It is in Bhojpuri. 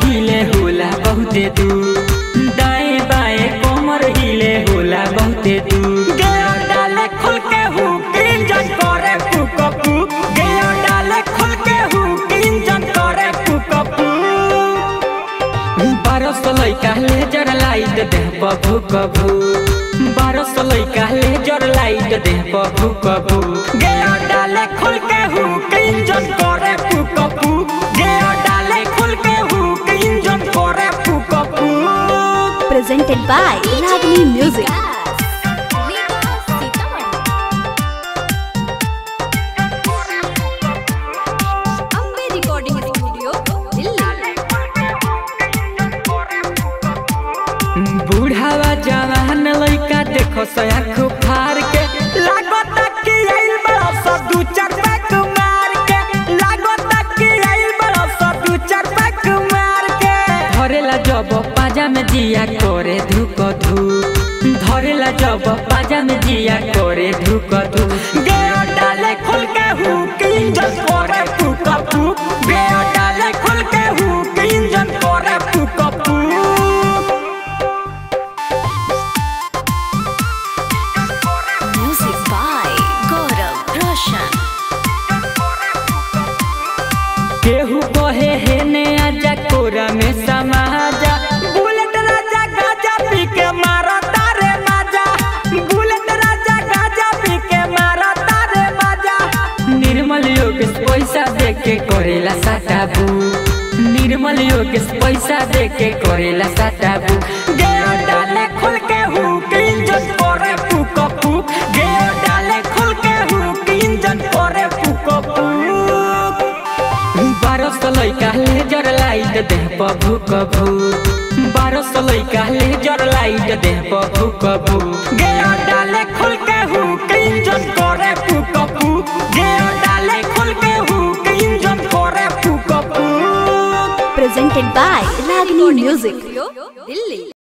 हिले होला बहुते दू दाएं बाएं कमर हिले होला बहुते दू गयो डाले खुल के हुक इंजन करे फूक फूक गयो डाले खुल के हुक इंजन करे फूक फूक बारह सौ लैका लेजर लाइट देह पर भूक भू बारह सौ लैका लेजर लाइट देह पर भूक भू गयो डाले खुल के हुक इंजन करे फूक फूक गयो डाले खुल के हुक इंजन करे फूक फूक presented by Ragini Music. Ambe recording studio Delhi बूढ़ावा जवान लइका देखो सयाख फार के लागत कि आइल बड़ा सा दू चार पैक मार के लागत कि आइल बड़ा सा दू चार पैक मार के धरेला जब पाजा में जिया करे धुक धू धरेला जब पाजा में जिया करे धुक धू गयो डाले खुल के हुक इंजन करे फूक फूक गयो डाले खुल के हुक इंजन करे फूक फूक Music by Gaurav Roshan. केहू कहे हे ने आजा कोरा में समाजा बुलेट राजा गाजा पी के मारा तारे माजा बुलेट राजा गाजा पी के मारा तारे माजा निर्मल योगेश पैसा दे के करेला साटाबू निर्मल योगेश पैसा दे के करेला साटाबू गयो डाले खुल के हुक इंजन करे फूक फूक गयो डाले खुल के हुक इंजन करे फूक फूक बारह सौ लैका लेजर लाइट देह पर भूक भू बारह सौ लैका लेजर लाइट देह पर भूक भू गयो डाले खुल के हुक इंजन करे फूक फूक गयो डाले खुल के हुक इंजन करे फूक फूक Presented by Ragini Music. Studio